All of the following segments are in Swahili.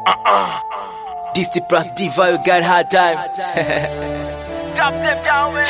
DC plus diva, you got hard time. Drop them down, man.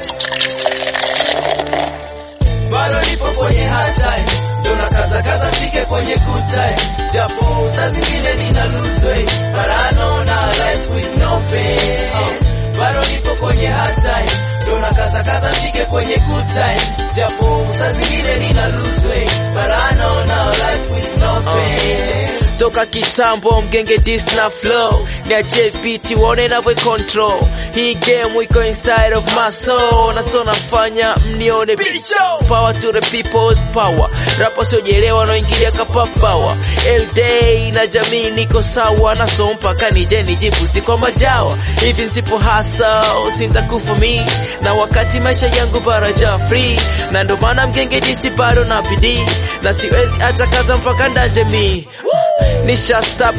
Bado nipo kwenye hard time, ndo nakaza kaza fike kwenye good time, japo saa zingine nina lose weight, but I know now life with no pain. Bado nipo kwenye hard time, ndo nakaza kaza fike kwenye good time, japo saa zingine nina lose weight, but I know now life with no pain. Toka kitambo mgenge dis na flow niache biti waone navwe control hii game iko inside of my soul na so nafanya mnione bicho power to the people's power rapo siojelewa wanaoingilia kapa power day na jamii niko sawa na so mpaka nije nijibu si kwa majawa hivi nsipo hasa sintakufa mi na wakati maisha yangu baraja free na ndo maana mgenge disi bado na bidii na siwezi acha kaza mpaka ndaje mi nisha stop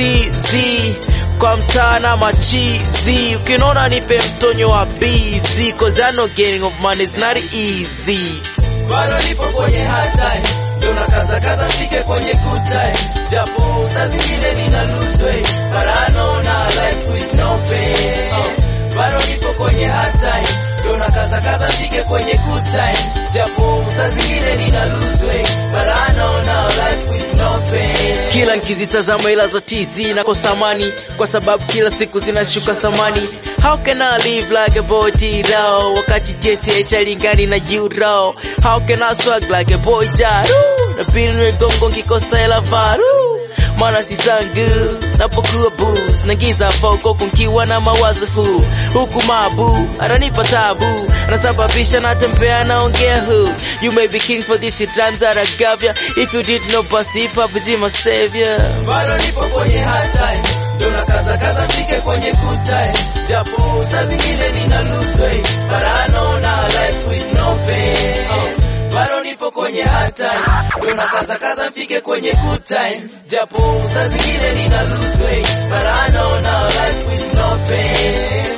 kusizi kwa mtaa na machizi ukinona nipe mtonyo wa bizi cause I know getting of money is not easy bado nipo kwenye hard time ndo nakaza kaza fike kwenye good time japo saa zingine nina lose weight but I know now life with no pain bado nipo kwenye hard time ndo nakaza kaza fike kwenye good time japo saa zingine nina lose weight but I know now life with no pain kila nikizitazama ila za tizi nakosa amani kwa sababu kila siku zinashuka thamani how can I live like a boy Tiro wakati JCH alingani na euro how can I swag like a boy Jaru na pili nimegongo ngikosa hela varu mana si sangu napokuwa bu nagiza foko kunkiwa na mawazo fu huku mabu ananipa tabu anasababisha natembea naongea hu you may be king for this rhymes that I gave ya if you did know basi hip hop is my savior bado nipo kwenye hard time ndo nakaza kaza fike kwenye good time japo saa zingine nina lose weight but I know now life with no pain bado nipo kwenye hard time ndo nakaza kaza mfike kwenye good time japo saa zingine nina lose weight but I know now life with no pain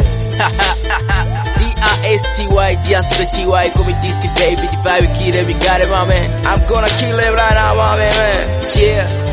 D-I-S-T-Y, just the T-Y, call me DC baby, the vibe kid, we got it, my man. I'm gonna kill it right now, my man, man. Yeah.